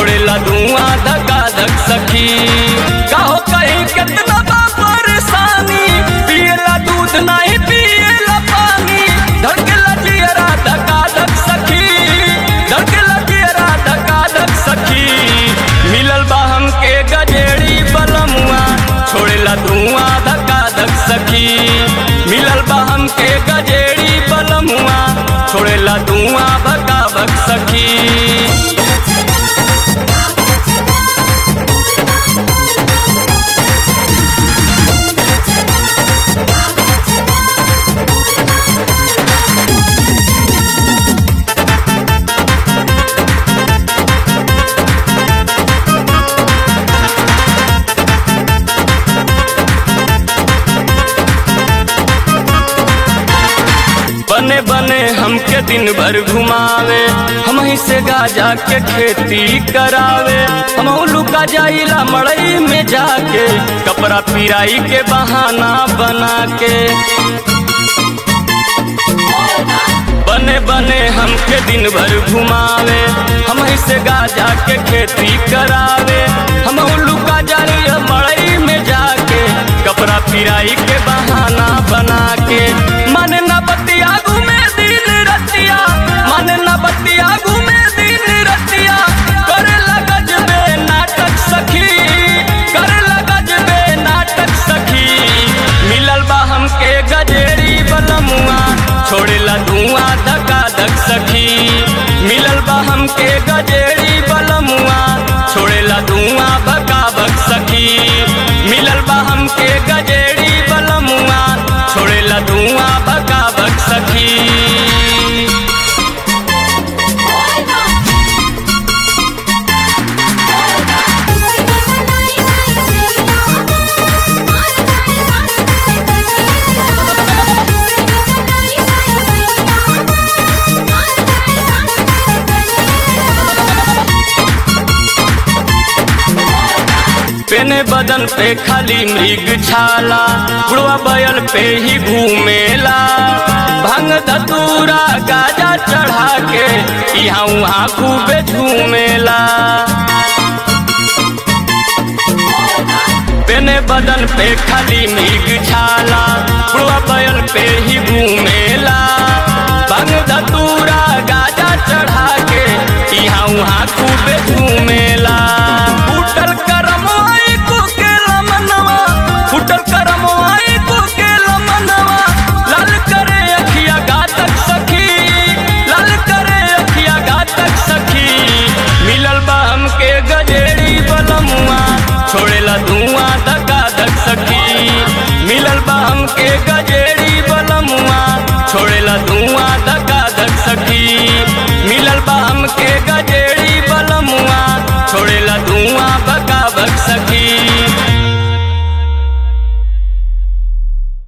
छोड़ेला धुआं धका धक सखी कहो कहीं कितना बा परेशानी पियला दूध नहीं पियला पानी धड़केला जियरा धका धक सखी धड़केला जियरा धका धक सखी मिलल बा हमके गजेड़ी बलमुआ छोड़ेला धुआं धका धक सखी मिलल बा हमके गजेड़ी बलमुआ छोड़ेला धुआं भका भक सखी बने बने हमके दिन भर घुमावे हम ही से गाजा के खेती करावे हम लुका जाइला मड़ई में जाके कपड़ा पिराई के बहाना बना के बने बने हमके दिन भर घुमावे हम ही से गाजा के खेती करावे हम लुका जाइला मड़ई में जाके कपड़ा पिराई के बहाना बना के मन न बतिया घूमे दिन रतिया मन न बतिया घूमे दिन रतिया करे लगज बे नाटक सखी करे लगज बे नाटक सखी मिलल बा हमके गजेरी बलमुआ छोड़ेला धुआं धका धक सखी मिलल बा हमके गजेरी बलमुआ छोड़ेला धुआं भका भक सखी मिलल बा हमके गजेरी बलमुआ छोड़ेला धुआं भका भक सखी पेने बदन पे खाली मृग छाला बुढ़वा बैल पे ही घूमेला भंग धतूरा गाजा चढ़ा के यहाँ वहाँ खूबे झूमेला पेने बदन पे खाली मृग छाला बुढ़वा बैल पे ही घूमेला भंग धतूरा गाजा चढ़ा के यहाँ वहाँ खूबे झूमेला फूटल करमवाई को के लमनवा फूटल करमवाई को के लमनवा लाल करे अखिया घातक सखी लाल करे अखिया घातक सखी मिलल बा हमके गजेरी बलमुआ छोड़ेला धुआं धका धक सखी मिलल बा हमके गजेरी बलमुआ छोड़ेला धुआं धका धक सखी मिलल बा हमके गजेरी बलमुआ छोड़ेला